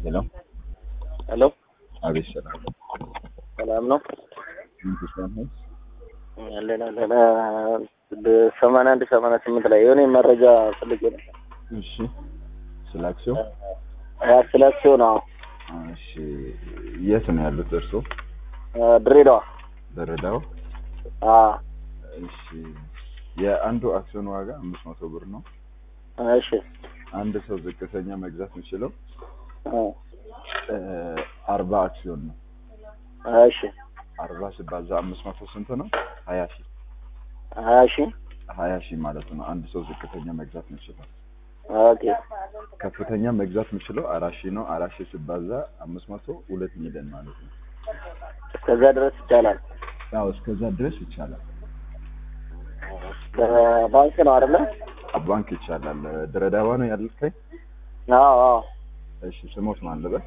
ሄሎ ሄሎ አቤት ሰላም ሰላም ነው ምን ተስፋን ነው ያለን ያለን ሰማንያ አንድ ሰማንያ ስምንት ላይ የሆነ መረጃ ፈልጌ ነው። እሺ ስለ አክሲዮን ያ ስለ አክሲዮን አዎ እሺ የት ነው ያሉት እርሶ ድሬዳዋ በረዳው አዎ እሺ የአንዱ አክሲዮን ዋጋ አምስት መቶ ብር ነው እሺ አንድ ሰው ዝቅተኛ መግዛት የሚችለው አ አርባ አክሲዮን ነው እሺ አርባ ሲባዛ አምስት መቶ ስንት ነው ሀያ ሺህ ሀያ ሺህ ሀያ ሺህ ማለት ነው አንድ ሰው ዝቅተኛ መግዛት የሚችለው ኦኬ ከፍተኛ መግዛት የሚችለው አራት ሺህ ነው አራት ሺህ ሲባዛ አምስት መቶ ሁለት ሚሊዮን ማለት ነው እስከዛ ድረስ ይቻላል። ያው እስከዛ ድረስ ይቻላል ባንክ ነው አይደለ? ባንክ ይቻላል ድሬዳዋ ነው ያልከኝ አዎ አዎ እሺ ስሞት ማን ልበል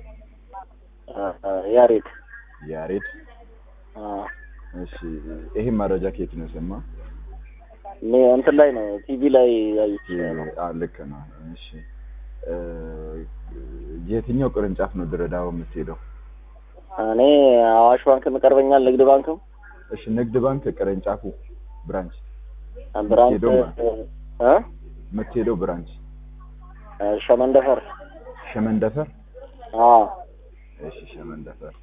ያሬድ ያሬድ አዎ እሺ ይሄ መረጃ ከየት ነው የሰማ እኔ እንትን ላይ ነው ቲቪ ላይ ያዩት ነው። ልክ ነው እሺ እ የትኛው ቅርንጫፍ ነው ድሬዳዋ የምትሄደው እኔ አዋሽ ባንክ ይቀርበኛል፣ ንግድ ባንክም እሺ ንግድ ባንክ ቅርንጫፉ ብራንች ብራንች ሄዶ እ የምትሄደው ብራንች ሸመንደፈር ሸመንደፈር አዎ እሺ ሸመንደፈር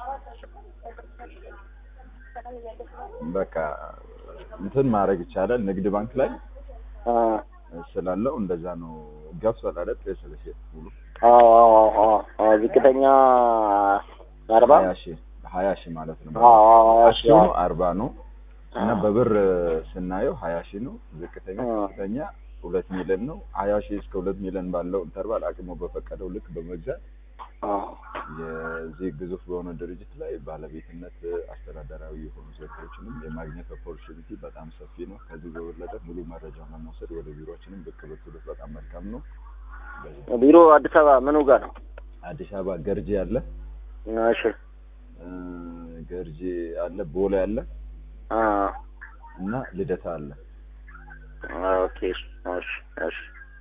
በቃ እንትን ማድረግ ይቻላል ንግድ ባንክ ላይ አ ስላለው እንደዛ ነው ገብቷል አይደል ስለዚህ ሙሉ አዎ አዎ አዎ አዎ ዝቅተኛ አርባ ሀያ ሺህ ሀያ ሺህ ማለት ነው አዎ አዎ ሀያ ሺህ አክሲዮኑ አዎ። አርባ ነው እና አዎ። በብር ስናየው ሀያ ሺህ ነው ዝቅተኛ አዎ። ከፍተኛ ሁለት ሚሊዮን ነው ሀያ ሺህ እስከ ሁለት ሚሊዮን ባለው ኢንተርቫል አቅሙ በፈቀደው ልክ በመግዛት አዎ የዚህ ግዙፍ በሆነ ድርጅት ላይ ባለቤትነት አስተዳደራዊ የሆኑ ዘርፎችንም የማግኘት ኦፖርቹኒቲ በጣም ሰፊ ነው። ከዚህ በበለጠ ሙሉ መረጃውን ለመውሰድ ወደ ቢሮችንም ብቅ ብትሉት በጣም መልካም ነው። በዚህ ቢሮ አዲስ አበባ ምኑ ጋር ነው? አዲስ አበባ ገርጂ አለ እሺ እ ገርጂ አለ፣ ቦሌ አለ አ እና ልደታ አለ። ኦኬ እሺ እሺ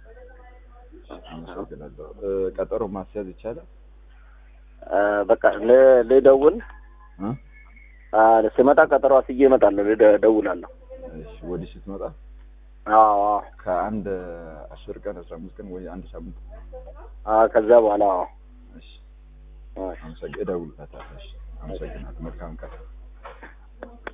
አመሰግናለሁ። እ ቀጠሮ ማስያዝ ይቻላል? አ በቃ ል- ልደውል እ አ ስመጣ ቀጠሮ አስዬ እመጣለሁ። ልደ- እደውላለሁ። እሺ ወዲህ ስትመጣ አዎ አዎ ከአንድ አስር ቀን አስራ አምስት ቀን ወይ አንድ ሳምንት አ ከዛ በኋላ አዎ እሺ እሺ አመሰግ እደውልበታለሁ። እሺ አመሰግናለሁ። መልካም ቀን